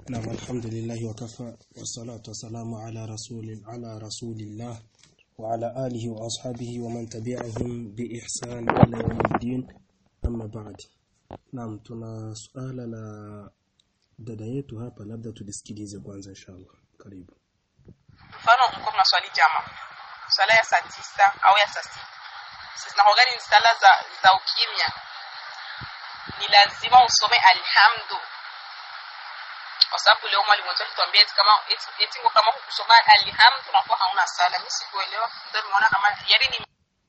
نعم الحمد لله وكفى والصلاة والسلام على رسول على رسول الله وعلى آله وأصحابه ومن تبعهم بإحسان إلى يوم الدين أما بعد نعم tuna suala la dada yetu hapa labda tulisikilize kwanza inshallah karibu mfano mko mnaswali jama swala ya saa tisa au ya saa sita zinakuwa ni sala za, za ukimya ni lazima usome alhamdu kwa sababu leo mwalimu wetu alituambia eti kama eti, eti ngo kama kusoma alhamdu unakuwa hauna sala mimi sikuelewa ndio nimeona kama yani ni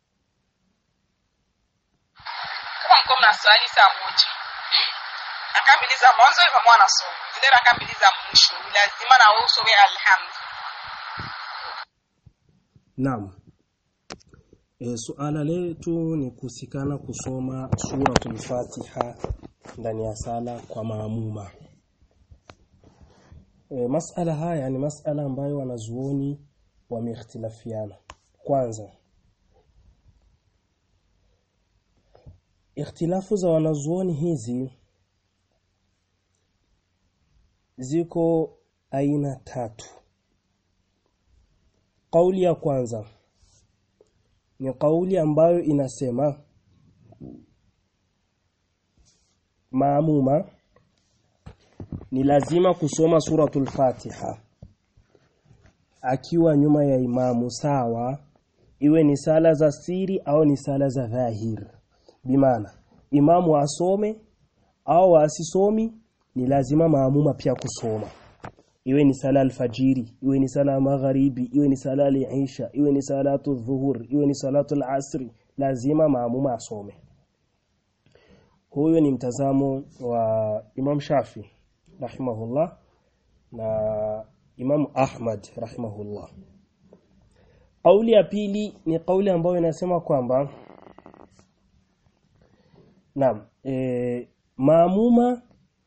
kama mko mnaswali saa moja raka mbili za mwanzo kama anasoma zile raka mbili za mwisho ni lazima na wewe usome alhamdu Naam. E, suala letu ni kuhusikana kusoma suratul Fatiha ndani ya sala kwa maamuma. E, masala haya ni masala ambayo wanazuoni wameikhtilafiana. Kwanza, ikhtilafu za wanazuoni hizi ziko aina tatu. Kauli ya kwanza ni kauli ambayo inasema maamuma ni lazima kusoma suratul Fatiha akiwa nyuma ya imamu sawa iwe ni sala za siri au ni sala za dhahir bimaana imamu asome au asisomi ni lazima maamuma pia kusoma iwe ni sala alfajiri iwe ni sala magharibi iwe ni sala al-isha iwe ni salatu dhuhur iwe ni salatu al-asri lazima maamuma asome huyo ni mtazamo wa Imam Shafi rahimahullah na Imam Ahmad rahimahullah Kauli ya pili ni kauli ambayo inasema kwamba Naam e, maamuma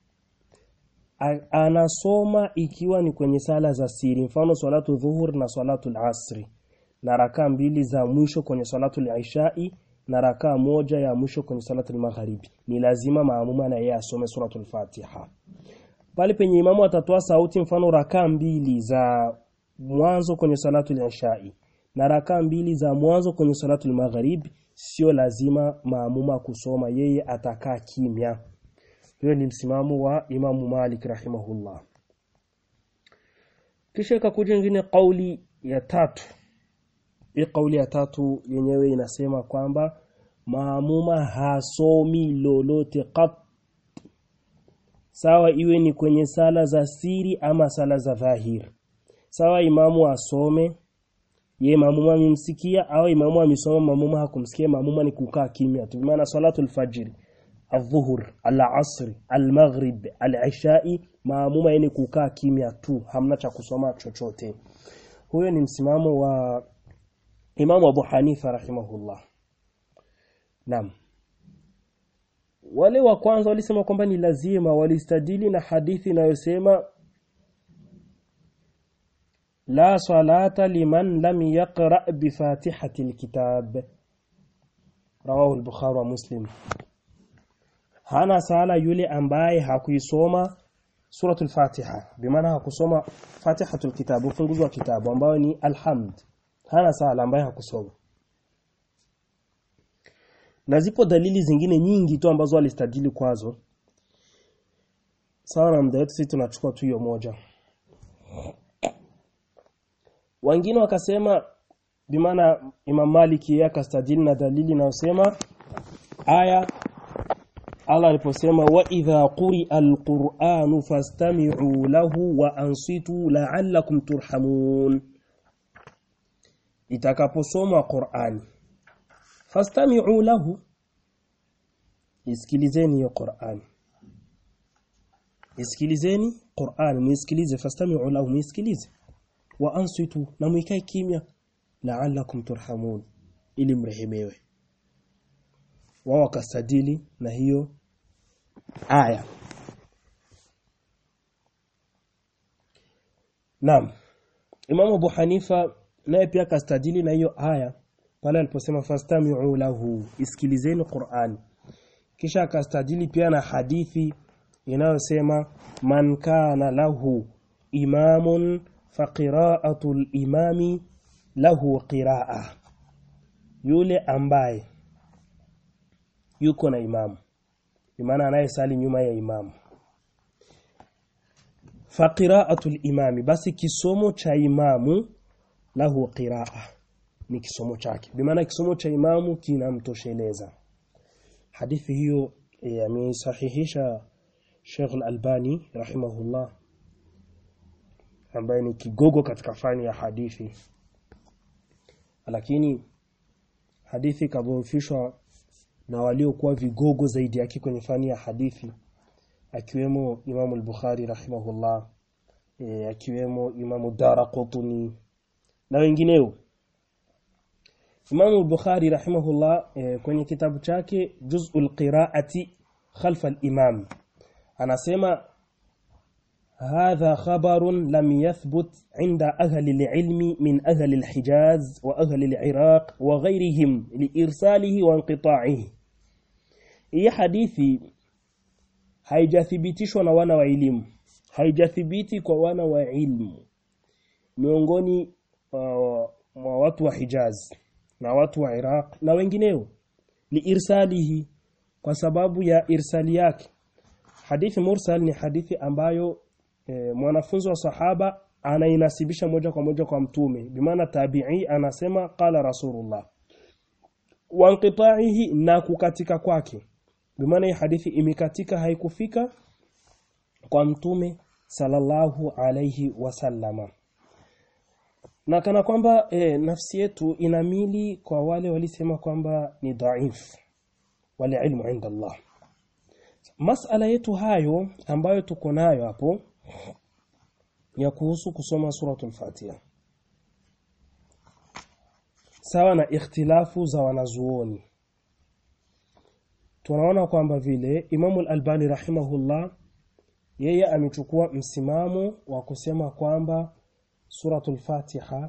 anasoma ikiwa ni kwenye sala za siri mfano salatu dhuhur na salatu al-asri na rakaa mbili za mwisho kwenye salatu al-ishai na rakaa moja ya mwisho kwenye salatu al-magharibi ni lazima maamuma na yeye asome suratu al-fatiha pale penye imamu atatoa sauti mfano rakaa mbili za mwanzo kwenye salatu al-ishai na rakaa mbili za mwanzo kwenye salatu al-magharibi sio lazima maamuma kusoma yeye atakaa kimya hiyo ni msimamo wa Imamu Malik rahimahullah. Kisha ikakuja nyingine kauli ya tatu. Hii kauli ya tatu yenyewe inasema kwamba maamuma hasomi lolote kat sawa iwe ni kwenye sala za siri ama sala za dhahir. Sawa imamu asome ye maamuma amemsikia au imamu amesoma maamuma hakumsikia maamuma ni kukaa kimya tu. Maana salatul fajr الظهر العصر المغرب العشاء maamuma yani kukaa kimya tu hamna cha kusoma chochote huyo ni msimamo wa Imam Abu Hanifa rahimahullah Naam wale wa kwanza walisema kwamba ni lazima walistadili na hadithi inayosema la salata liman lam yaqra bi fatihati alkitab rawahu al-bukhari wa muslim hana sala yule ambaye hakuisoma suratul Fatiha bimaana hakusoma Fatihatul Kitab ufunguzi wa kitabu ambayo ni alhamd hana sala ambaye hakusoma na zipo dalili zingine nyingi tu ambazo alistadili kwazo sawa na muda wetu sisi tunachukua tu hiyo moja wengine wakasema bimaana Imam Maliki yeye akastadili na dalili inayosema aya Allah aliposema wa idha quri'a al-Qur'anu fastami'u lahu wa ansitu la'allakum turhamun itakaposoma Qur'ani fastami'u lahu isikilizeni hiyo Qur'ani isikilizeni Qur'ani muisikilize fastami'u lahu muisikilize wa ansitu na muikae kimya la'allakum turhamun ili mrehemewe wao wakastadili na hiyo aya Naam Imam Abu Hanifa naye pia kastadili na hiyo aya pale aliposema fastami'u lahu isikilizeni Qur'an kisha akastadili pia na hadithi inayosema man kana lahu imamun faqira'atu al-imami lahu qira'a yule ambaye yuko na imamu maana anayesali nyuma ya imamu faqira'atu al-imami basi kisomo cha imamu lahu qira'a ni kisomo chake bimaana kisomo cha imamu kinamtosheleza hadithi hiyo amesahihisha Sheikh Al-Albani rahimahullah ambaye ni kigogo katika fani ya hadithi lakini hadithi kadhoofishwa na waliokuwa vigogo zaidi yake kwenye fani ya hadithi akiwemo Imam al-Bukhari rahimahullah e, akiwemo Imam Daraqutni na wengineo Imam al-Bukhari rahimahullah e, kwenye kitabu chake Juz'ul Qira'ati khalfa al-Imam anasema هذا خبر لم يثبت عند أهل العلم من أهل الحجاز وأهل العراق وغيرهم لإرساله وانقطاعه هي حديثي haijathibitishwa na wana wa elimu haijathibiti kwa wana wa ilmu miongoni mwa watu wa Hijaz na watu wa Iraq na wengineo liirsalihi kwa sababu ya irsali yake hadithi mursal ni hadithi ambayo e, mwanafunzi wa sahaba anainasibisha moja kwa moja kwa mtume bimaana tabi'i anasema qala rasulullah wa inqita'ihi na kukatika kwake bimaana hii hadithi imekatika haikufika kwa mtume sallallahu alayhi wasallama na kana kwamba e, nafsi yetu inamili kwa wale walisema kwamba ni dhaif wale ilmu inda Allah masala yetu hayo ambayo tuko nayo hapo ya kuhusu kusoma suratul Fatiha sawa na ikhtilafu za wanazuoni tunaona kwamba vile Imamu al-Albani rahimahullah yeye amechukua msimamo wa kusema kwamba suratul Fatiha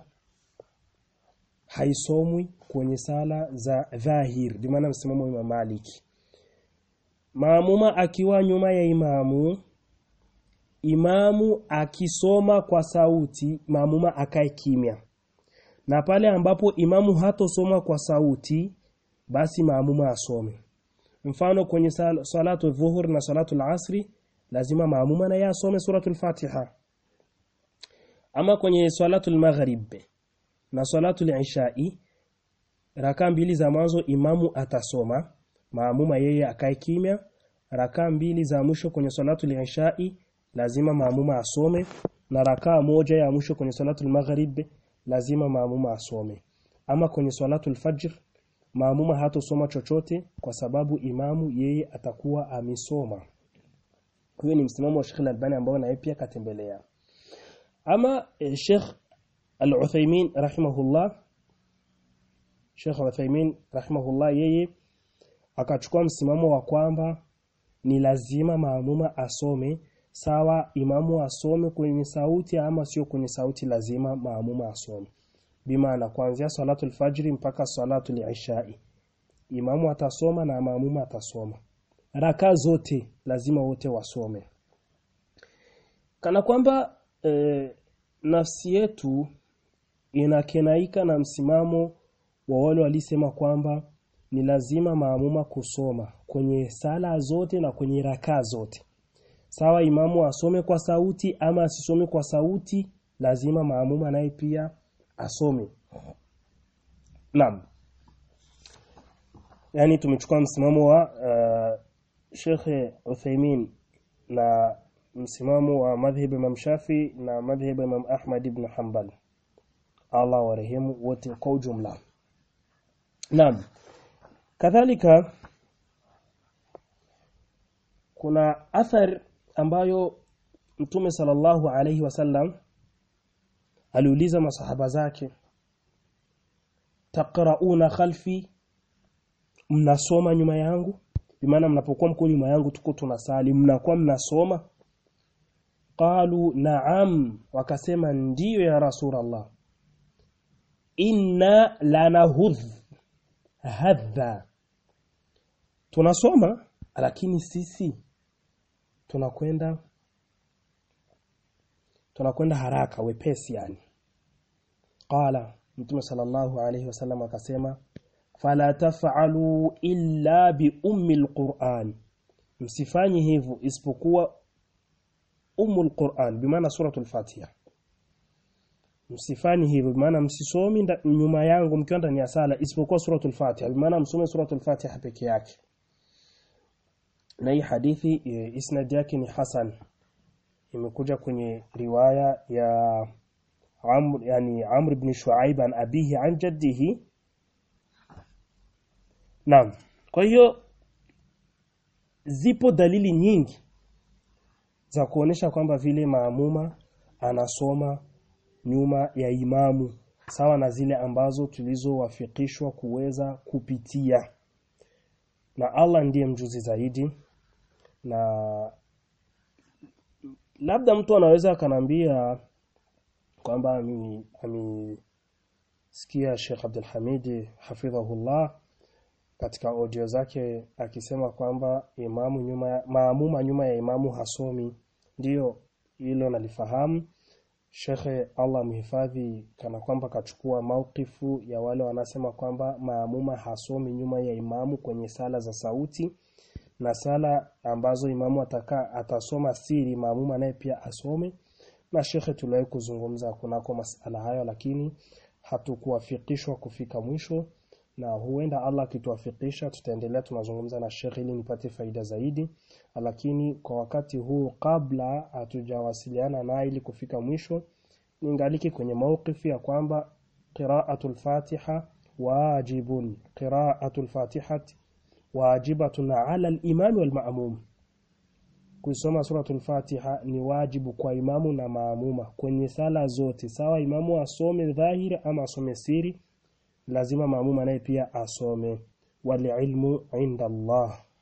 haisomwi kwenye sala za dhahir bimaana msimamo wa Imam Maliki maamuma akiwa nyuma ya imamu imamu akisoma kwa sauti maamuma akae kimya na pale ambapo imamu hatosoma kwa sauti basi maamuma asome mfano kwenye sal salatu dhuhur na salatu asri lazima maamuma na yasome suratul fatiha ama kwenye salatu maghrib na salatu ishai raka mbili za mwanzo imamu atasoma maamuma yeye akae kimya raka mbili za mwisho kwenye salatu ishai lazima maamuma asome na rakaa moja ya mwisho kwenye salatu maghrib lazima maamuma asome ama kwenye salatu alfajr maamuma hatosoma chochote kwa sababu imamu yeye atakuwa amesoma huyo ni msimamo wa Sheikh Al-Albani ambao naye pia katembelea ama eh, Sheikh Al-Uthaymeen rahimahullah Sheikh Al-Uthaymeen rahimahullah yeye akachukua msimamo wa kwamba ni lazima maamuma asome sawa imamu asome kwenye sauti ama sio kwenye sauti lazima maamuma asome bimaana kuanzia salatu alfajri mpaka salatu al-ishai imamu atasoma na maamuma atasoma raka zote lazima wote wasome kana kwamba e, nafsi yetu inakenaika na msimamo wa wale walisema kwamba ni lazima maamuma kusoma kwenye sala zote na kwenye raka zote sawa imamu asome kwa sauti ama asisome kwa sauti lazima maamuma naye pia asome naam yani tumechukua msimamo wa uh, Sheikh Uthaymeen na msimamo wa madhhab Imam Shafi na madhhab Imam Ahmad ibn Hanbal Allah warehemu wote kwa ujumla naam kadhalika kuna athar ambayo Mtume sallallahu alayhi wasallam aliuliza masahaba zake taqrauna khalfi mnasoma nyuma yangu bimaana mnapokuwa mko nyuma yangu tuko tunasali mnakuwa mnasoma qalu na'am wakasema ndiyo ya rasulullah inna lanahudh hadha tunasoma lakini sisi tunakwenda tunakwenda haraka wepesi yani qala mtume sallallahu alayhi wasallam akasema fala taf'alu illa bi ummi alquran msifanyi hivyo isipokuwa ummul quran bimaana suratul fatiha msifanyi hivyo bimaana msisomi nyuma yangu mkiwa ndani ya sala isipokuwa suratul fatiha bimaana msome suratul fatiha peke yake na hii hadithi e, isnad yake ni hasan imekuja kwenye riwaya ya Amr yani Amr ibn Shuaib an abihi an jaddihi Naam kwa hiyo zipo dalili nyingi za kuonesha kwamba vile maamuma anasoma nyuma ya imamu sawa na zile ambazo tulizowafikishwa kuweza kupitia na Allah ndiye mjuzi zaidi na labda mtu anaweza akanambia kwamba amesikia Sheikh Abdul Hamid hafidhahullah katika audio zake akisema kwamba imamu nyuma ya, maamuma nyuma ya imamu hasomi ndiyo hilo nalifahamu Shekhe Allah mhifadhi kana kwamba kachukua maukifu ya wale wanasema kwamba maamuma hasomi nyuma ya imamu kwenye sala za sauti na sala ambazo imamu ataka atasoma siri maamuma naye pia asome na shekhe tuliwahi kuzungumza kunako masala hayo lakini hatukuwafikishwa kufika mwisho na huenda Allah akituwafikisha tutaendelea tunazungumza na shekhe ili nipate faida zaidi lakini kwa wakati huu kabla hatujawasiliana naye ili kufika mwisho ningaliki kwenye maukifi ya kwamba qira'atul Fatiha wajibun qira'atul Fatihati wajibatun 'ala al-imam wal ma'mum kuisoma suratul Fatiha ni wajibu kwa imamu na maamuma kwenye sala zote sawa imamu asome dhahiri ama asome siri lazima maamuma naye pia asome wal ilmu inda Allah